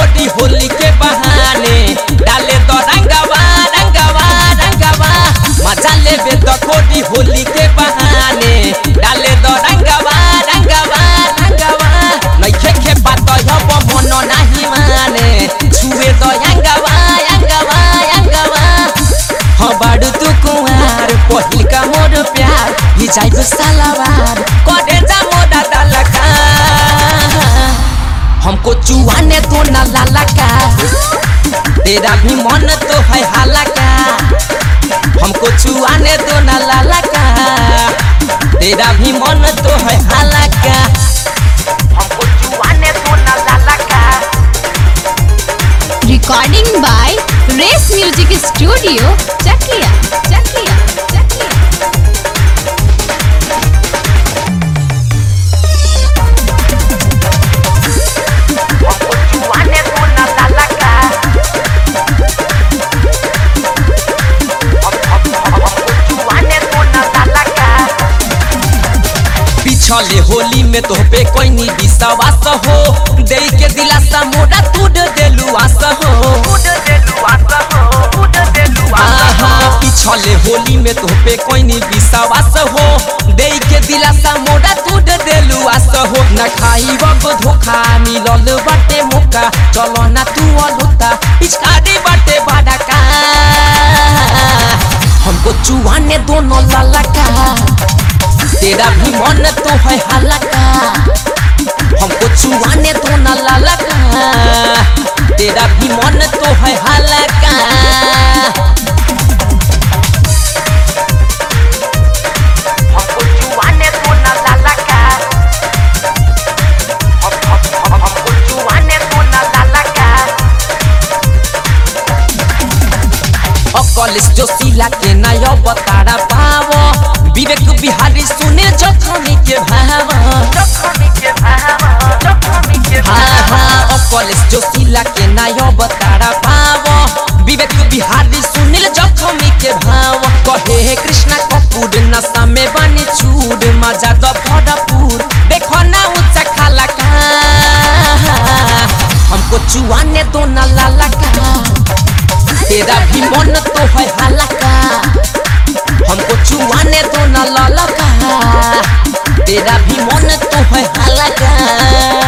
खोदी होली के बहाने डाले तो रंगवा रंगवा रंगवा मजा लेबे तो खोदी होली के बहाने डाले तो रंगवा रंगवा रंगवा नइखे खे बात हब मन नाही माने छुए तो अंगवा अंगवा अंगवा हाँ बाड़ू तू कुंवार पहिल का मोर प्यार ही जाइब सालावार करे जा मोरा दलका हमको चुआने तो न लालका तेरा भी मन तो है हालका हमको चुआने तो न लालका तेरा भी मन तो है हालका हमको चुआने तो न लालका Recording by Race Music Studio, Chakia, Chakia, Chakia. हमको चुआने तो न लालका हमको चुआने तो न लालका पिछले होली में तो पे कोई नी विश्वास हो दे के दिलासा मोड़ा तूड़ देलू आस हो आहा, पिछले होली में तो पे कोई नी विश्वास हो दे के दिलासा मोड़ा तूड़ देलू आस हो न खाई बब धोखा मिलल बाटे मौका चलो ना तू अलुता पिचकारी बाटे बाडका हमको चुआने दोनों ललका तेरा भी मन तो है हलका हमको चुआने तो न ललका तेरा भी मन तो है हलका हमको चुआने तो न ललका हमको चुआने तो न ललका कॉलेज जो सिला के नया बतारा पावो विवेक बिहारी सुने जखमी के भाव हाँ हाँ कॉलेज जो सिला के नया बतारा पावो विवेक बिहारी सुनील जखमी के भाव कहे हे कृष्णा कपूर नशा में बनी चूर मजा दो भरपूर देखो ना ऊंचा खाला का हमको चुआने दो ना लाला का तेरा भी मन तो है हलका हमको चुआने तो न ललका तेरा भी मन तो है हलका